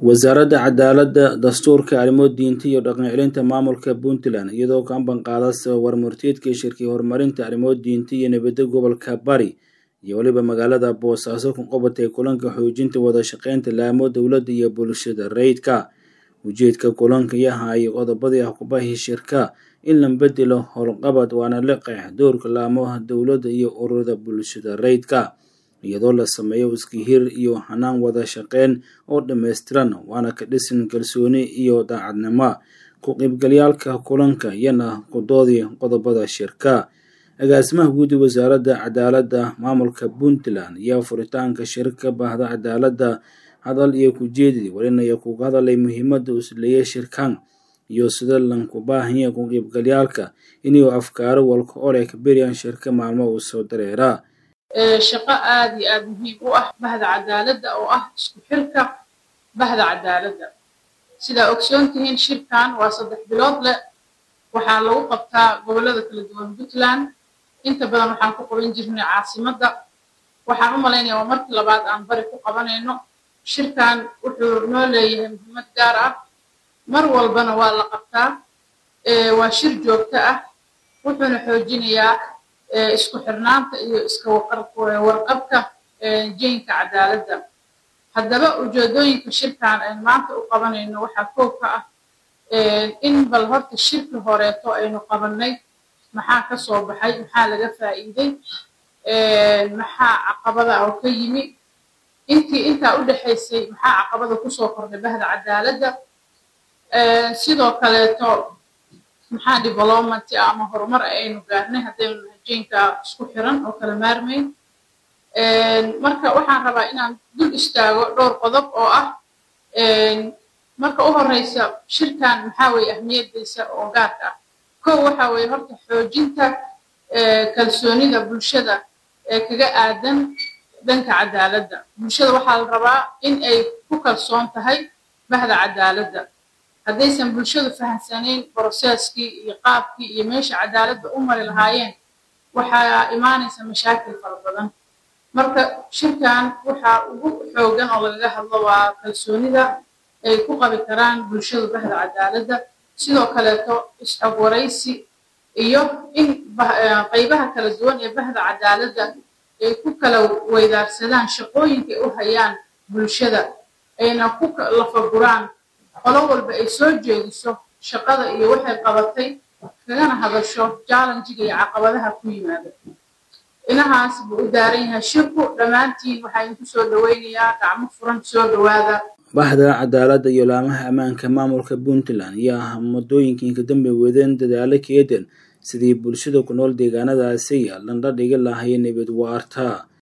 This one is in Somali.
wasaaradda cadaaladda dastuurka arrimo diinta iyo dhaqan celinta maamulka puntland iyadoo ka ambanqaadasa warmurtiyeedkii shirkii horumarinta arrimo diinta iyo nabadda gobolka bari iyo weliba magaalada boosaaso ku qabatay kulanka xoojinta wada shaqeynta laamo dowladda iyo bulshada rayidka ujeedka kulanka yahay qodobadii xukubahi shirka in la bedelo howlqabad waana la qeex doorka laamaha dowladda iyo ururada bulshada rayidka iyadoo la sameeyo iskihir iyo hanaan wada shaqeyn oo dhammaystiran waana ka dhisan kalsooni iyo daacadnimo ku qaybgalyaalka kulanka iyana kudoodii qodobada shirka agaasimaha guud wasaaradda cadaaladda maamulka puntland ayaa furitaanka shirka baahda cadaaladda hadal iyo kujeedii walinaya kuga hadalay muhiimada usleeya shirkan iyo sida lanku baahanya ku qaybgalyaalka inuu afkaaro walka ole ka beriyaan shirka maalmo uu soo dareeraa shaqo aada iyo aada muhiim u ah bahda cadaaladda oo ah isku xirka bahda cadaaladda sidaa ogsoon tihiin shirkan waa saddex bilood leh waxaa lagu qabtaa gobollada kala duwan puntland inta badan waxaan ku qaban jirnay caasimadda waxaan u malaynaya waa markii labaad aan bari ku qabanayno shirkan wuxuu noo leeyahay muhiimad gaar ah mar walbana waa la qabtaa waa shir joogto ah wuxuuna xoojinayaa isku xirnaanta iyo iska warqabka jeynka cadaaladda haddaba ujeedooyinka shirkan aynu maanta u qabanayno waxaa koob ka ah in bal horta shirki horeeto aynu qabannay maxaa ka soo baxay maxaa laga faa'iiday maxaa caqabada oo ka yimi intii intaa u dhexaysay maxaa caqabada kusoo kordhay bahda cadaaladda sidoo kaleeto maxaa development ama horumar aynu gaarnay haddaynu jeynka isku xiran oo kala maarmayn marka waxaan rabaa inaan dul istaago dhowr qodob oo ah marka u horeysa shirkan maxaa weeye ahmiyadiisa oo gaarka ah kow waxaa weeye horta xoojinta kalsoonida bulshada ee kaga aadan dhanka cadaaladda bulshada waxaa la rabaa in ay ku kalsoon tahay bahda cadaaladda haddaysan bulshadu fahamsanayn broseskii iyo qaabkii iyo meesha cadaaladda u mari lahaayeen waxaa imaanaysa mashaakil fara badan marka shirkan waxaa ugu xoogan oo lagaga hadlo waa kalsoonida ay ku qabi karaan bulshadu bahda cadaaladda sidoo kaleeto isxog waraysi iyo in qaybaha kala duwan ee bahda cadaaladda ay ku kala weydaarsadaan shaqooyinka ay u hayaan bulshada ayna ku lafaguraan qolo walba ay soo jeediso shaqada iyo waxay qabatay kagana hadasho jallenjiga iyo caqabadaha ku yimaada inahaas buu u daaran yahay shirku dhammaantiin waxaa idinku soo dhoweynayaa gacmo furan soo dhowaada bahda cadaaladda iyo laamaha ammaanka maamulka puntland ayaa muddooyinkii ka dambe wadeen dadaalo keedan sidii bulshada ku nool deegaanadaasi landha dhigi lahay nabad waarta